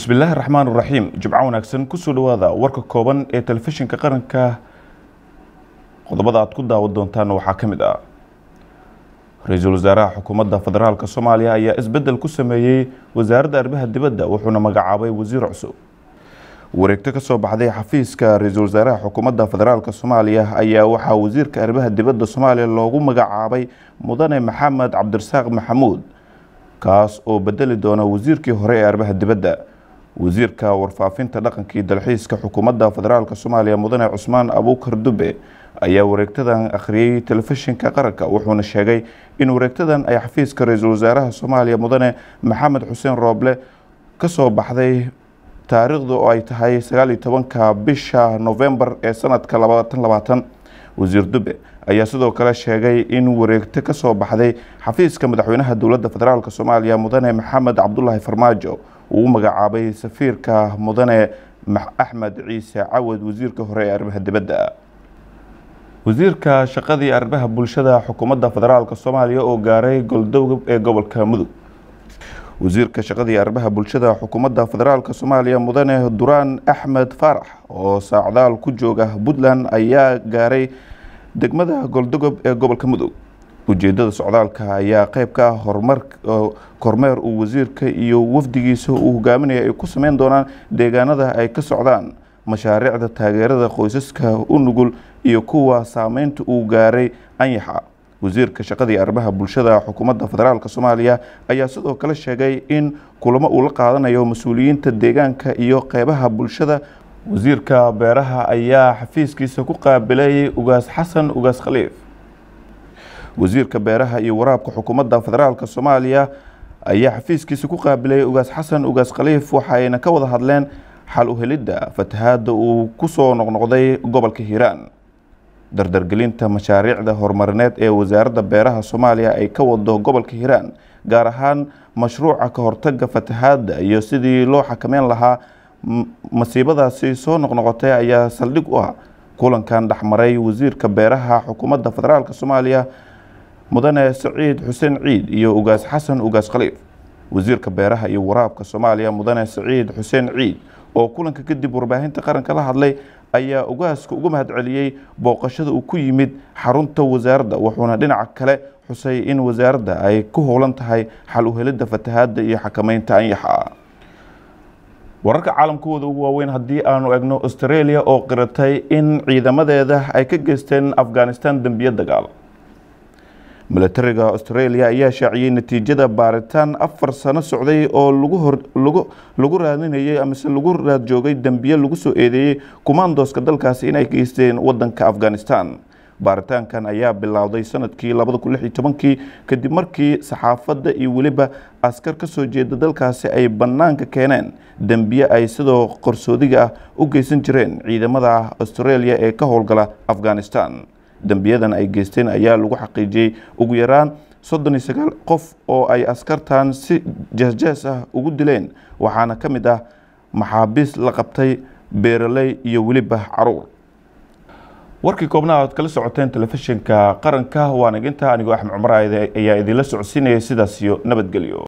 bismillaahi raxmaan raxiim jimco wanaagsan kusoo dhawaada warka kooban ee telefishinka qaranka qodobada aad ku daawan doontaan waxaa ka mid ah ra-iisul wasaaraha xukuumadda federaalk soomaaliya ayaa isbedel ku sameeyey wasaaradda arrimaha dibadda wuxuuna magacaabay wasiir cusub wareegto kasoo baxday xafiiska ra-iisul wasaaraha xukuumadda federaalk soomaaliya ayaa waxaa wasiirka arrimaha dibadda soomaaliya loogu magacaabay mudane maxamed cabdirasaaq maxamuud kaas oo bedeli doona wasiirkii hore ee arrimaha dibadda wasiirka warfaafinta dhaqankii dalxiiska xukuumadda federaalk soomaaliya mudane cusmaan abuukar dube ayaa wareegtadan akhriyey telefishinka qaranka wuxuuna sheegay in wareegtadan ay xafiiska ra-iisul wasaaraha soomaaliya mudane maxamed xuseen rooble kasoo baxday taariikhdu oo ay tahay sagaal iyo tobanka bisha novembar ee sanadka labaatan labaatan wasiir dube ayaa sidoo kale sheegay in wareegto kasoo baxday xafiiska madaxweynaha dowladda federaalk soomaaliya mudane maxamed cabdulaahi farmaajo uu magacaabay safiirka mudane axmed ciise cawad wasiirka hore ee arrimaha dibadda wasiirka shaqadii arrimaha bulshada xukuumadda federaalk soomaaliya oo gaaray goldowgab ee gobolka mudug wasiirka shaqadii arrimaha bulshada xukuumadda federaalk soomaaliya mudane duraan axmed faarax oo saacdaal ku jooga puntland ayaa gaaray degmada goldogob ee gobolka mudug ujeedada socdaalka ayaa qeyb ka ah horumar kormeer uu wasiirka iyo wafdigiisa uu hogaaminaya ay ku sameyn doonaan deegaanada ay ka socdaan mashaariicda taageerada qoysaska u nugul iyo kuwa saameynta uu gaaray anyaxa wasiirka shaqadii arrimaha bulshada xukuumadda federaalk soomaaliya ayaa sidoo kale sheegay in kulamo uu la qaadanayo mas-uuliyiinta deegaanka iyo qeybaha bulshada wasiirka beeraha ayaa xafiiskiisa ku qaabilay ugaas xasan ugaas khaliif wasiirka beeraha iyo waraabka xukuumadda federaalk soomaaliya ayaa xafiiskiisa ku qaabilay ugaas xasan ugaas khaliif waxayna ka wada hadleen xal uhelidda fatahaadda uu kusoo noqnoqday gobolka hiiraan dardargelinta mashaariicda horumarineed ee wasaaradda beeraha soomaaliya ay ka wado gobolka hiiraan gaar ahaan mashruuca ka hortaga fatahaadda iyo sidii loo xakameyn lahaa masiibadaasi soo noqnoqotay ayaa saldhig u ah kulankan dhexmaray wasiirka beeraha xukuumadda federaalk soomaaliya mudane saciid xuseen ciid iyo ugaas xasan ugaas khaliif wasiirka beeraha iyo waraabka soomaaliya mudane saciid xuseen ciid oo kulanka kadib warbaahinta qaranka la hadlay ayaa ugaaska uga mahadceliyey booqashada uu ku yimid xarunta wasaaradda wuxuuna dhinaca kale xusay in wasaaradda ay ku howlan tahay xal uhelidda fatahaadda iyo xakameynta anyaxa wararka caalamkooda ugu waaweyn haddii aanu egno australia oo qiratay in ciidamadeeda ay ka geysteen afghanistan dembiyo dagaal milatariga australia ayaa shaaciyey natiijada baaritaan afar sano socday oo lagu raadinayay amase lagu raad joogay dembiye lagu soo eedeeyey kumaandooska dalkaasi inay geysteen wadanka afghanistan baaritaankan ayaa bilowday sanadkii labada kun lix iyo tobankii kadib markii saxaafadda iyo weliba askar ka soo jeeda dalkaasi ay bannaanka keeneen dembiye ay sidoo qarsoodiga ah u geysan jireen ciidamada australia ee ka howlgala afghanistan dembiyadan ay geysteen ayaa lagu xaqiijiyey ugu yaraan soddon iyo sagaal qof oo ay askartan si jeesjees ah ugu dileen waxaana ka mid ah maxaabiis la qabtay beeraley iyo weliba caruur warkii koobnaha aad kala socoteen telefishinka qaranka waana ginta anigoo axmed cumar ayaa idinla socodsiinayay sidaas iyo nabadgelyo